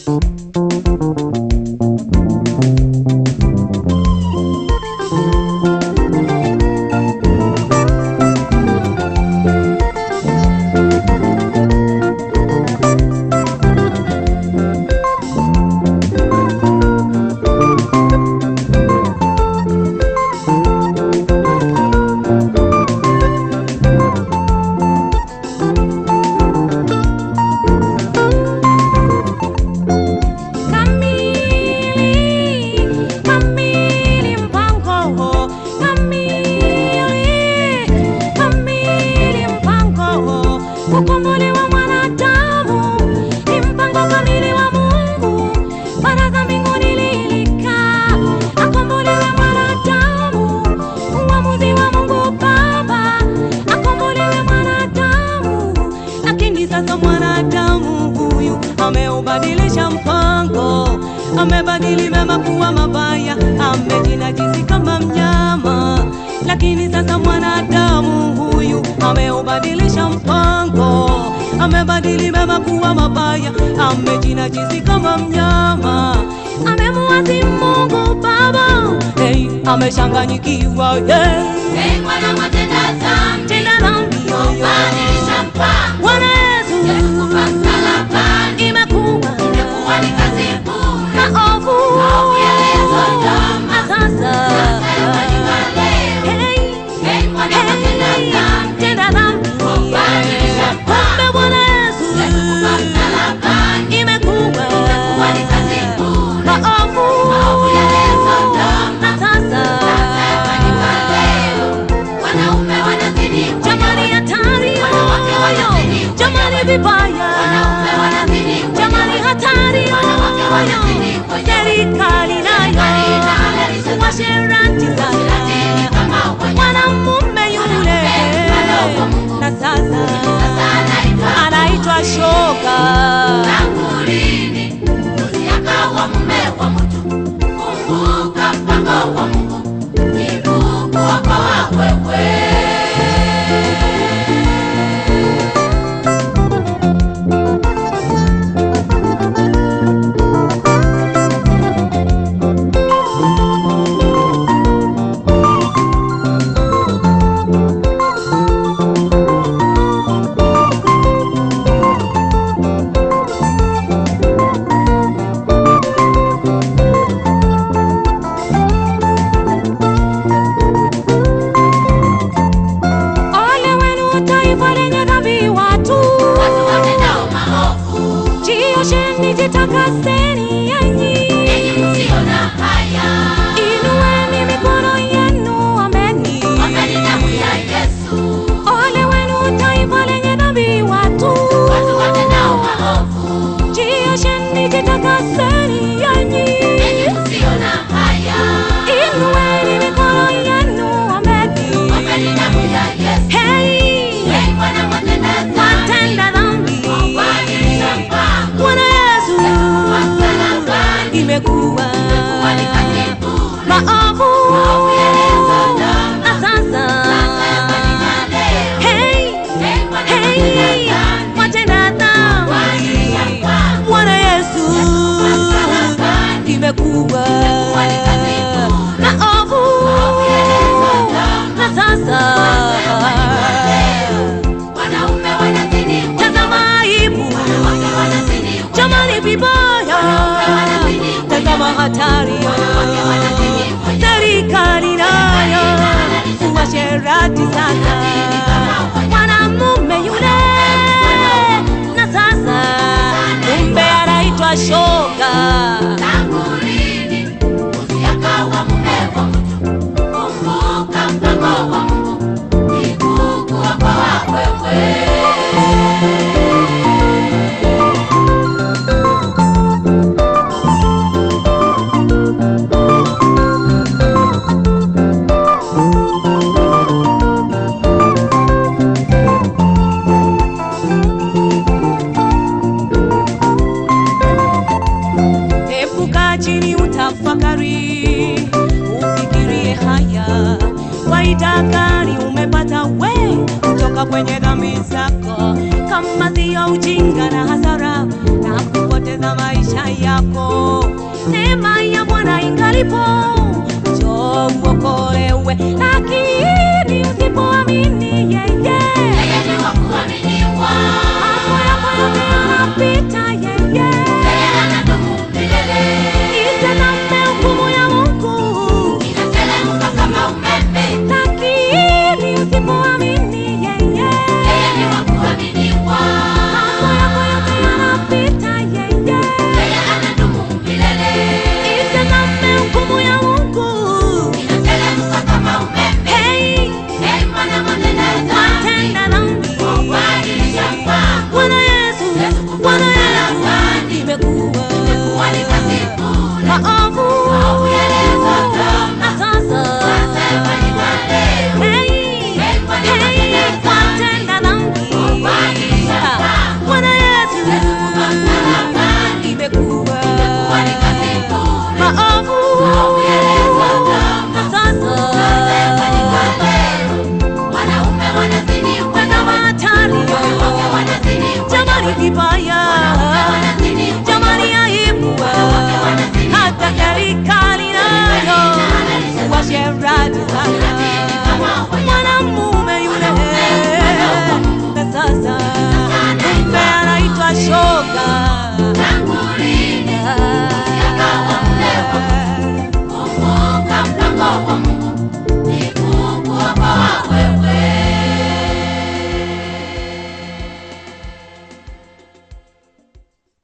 Kamili, kamili mpango, kamili, kamili mpango. Kukombolewa mwanadamu ni mpango kamili wa Mungu. Baraza mbinguni lilikaa, akombolewe mwanadamu. Uamuzi wa Mungu Baba, akombolewe mwanadamu. Lakini sasa mwanadamu huyu ameubadilisha mpango, amebadili mema kuwa mabaya, amejinajisi kama mnyama. Lakini sasa mwanadamu huyu ameubadilisha mpango, amebadili mema kuwa mabaya, amejinajisi kama mnyama. Amemuasi Mungu Baba, hey, amechanganyikiwa yeah. Hey, mwana mwatenda dhambi, Tenda dhambi yoyo. badilisha mpango. Bwana Yesu Yalikufa msalabani, imekuwa imekuwa ni kazi bure. maovu Maovu yaliyotazama, na sasa yamefanyika leo. Hey, Hey, mwana mwatenda hey, dhambi, tenda dhambi badilisha kumbe Bwana Yesu Yalikufa msalabani, imekuwa imekuwa ni kazi bure. maovu Maovu yaliyotazama, na sasa yamefanyika leo. Wanaume wanazidi jamani hatari Wanawake wanazidi jamani vibaya Wanaume wanazidi jamani hatari Wanawake wanazidi serikali nayo washerati sana kama wanyama. mwanamume yule na sasa anaitwa shoga Tangu lini mbuzi akawa mume wa mtu? Kumbuka mpango wa Mungu ni kukuokoa wewe. ole wenu taifa lenye dhambi watu Watu watendao maovu, jiosheni jitakaseni enyi enyi msio na haya, inueni mikono yenu ameni ombeni damu ya Yesu. ole wenu taifa lenye dhambi watu Watu watendao maovu, jiosheni jitakaseni enyi enyi msio na haya, inueni mikono yenu ameni ombeni damu ya Yesu. Hey, Hey, Bwana mwatenda dhambi, watenda dhambi badilisha mpango. Bwana Yesu Yalikufa msalabani, imekuwa imekuwa ni kazi bure. maovu Maovu yaliyotazama, na sasa sasa yafanyika leo. Hey, Hey, Bwana hey, mwatenda dhambi, watenda dhambi badilisha mpango. Bwana Yesu msalabani, imekuwa imekuwa ni kazi bure. maovu Maovu yaliyotazama, na sasa yafanyika leo. Wanaume wanazidi tazama aibu wanawake wanazidi jamani vibaya tazama hatari wanawake wanazidi serikali nayo uasherati sana mwanamume yule na sasa kumbe anaitwa shoga Tangu lini mbuzi akawa mume wa mtu? Kumbuka mpango wa Mungu ni kukuokoa wewe. epuka chini utafakari ufikirie haya faida gani umepata we kutoka kwenye dhambi zako kama siyo ujinga na hasara na kupotea kupoteza maisha yako. Neema ya Bwana ingalipo, njoo uokolewe, lakini usipoamini